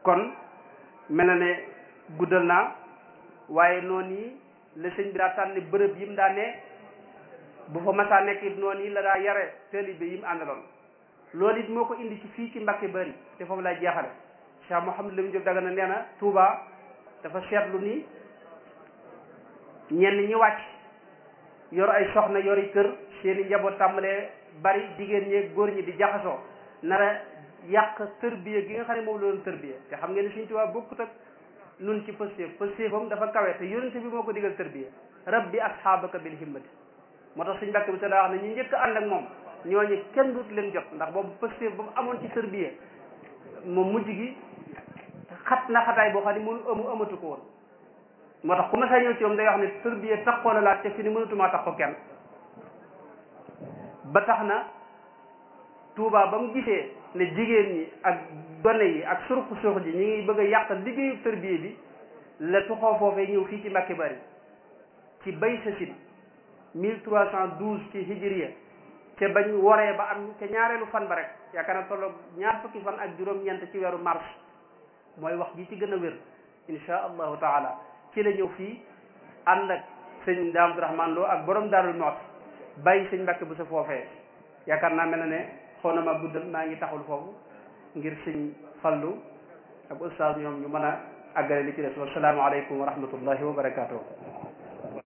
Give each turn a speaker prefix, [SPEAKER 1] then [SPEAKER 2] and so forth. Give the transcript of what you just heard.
[SPEAKER 1] kon mel na ne guddal naa waaye noonu yi la sëñ bi daa tànn bërëb yi mu daa ne bu fa masaa nekk it noonu yi la daa yare taalibe yi mu àndaloon loolu it moo ko indi ci fii ci Mbàkke Bari te foofu lay jeexale Cheikh Mouhamadou Lamine Diop Dagana nee na Touba dafa seetlu ni ñenn ñi wàcc yor ay soxna yori kër seeni njaboot tàmbalee bari jigéen ñi góor ñi di jaxasoo nara yàq tërbiya gi nga xam ne moom la doon tërbiya te xam ngeen ne Sëñ Tuubaa bokkut ak nun ci pëstéef pëstéefam dafa kawe te yonente bi moo ko digal tërbiya rabbi asxaabaka bil himmati moo tax suñ mbàkk bi te daa wax ne ñu njëkk ànd ak moom ñooñu kenn dut leen jot ndax boobu pëstéef ba mu amoon ci tërbiya moom mujj gi xat na xataay boo xam ne mënu amu amatu ko woon moo tax ku ma saa ñëw ci moom day wax ne tërbiya taxoo la laaj te fi ni mënatumaa tax ko kenn ba tax na Touba ba mu gisee ne jigéen ñi ak gone yi ak surux surux ji ñi ngi bëgg a yàq liggéeyu tërbiye bi la tuxoo foofee ñëw fii ci Mbàkke Bari ci bay sasin mille trois cent douze ci hijriya te bañ waree ba am ca ñaareelu fan ba rek yaakaar na tolloog ñaar fukki fan ak juróom-ñeent ci weeru mars mooy wax ji ci gën a wér insha allahu taala ci la ñëw fii ànd ak sëñ Daam Abdourahmane Lo ak borom Daarul Muxti bàyyi sëñ Mbàkke bu sa foofee yaakaar naa mel na ne xaw na ma guddal maa ngi taxul foofu ngir sëñ fallu ak ustaas ñoom ñu mën a àggale li ci des wassalaamu aleykum wa rahmatullahi wa barakatuh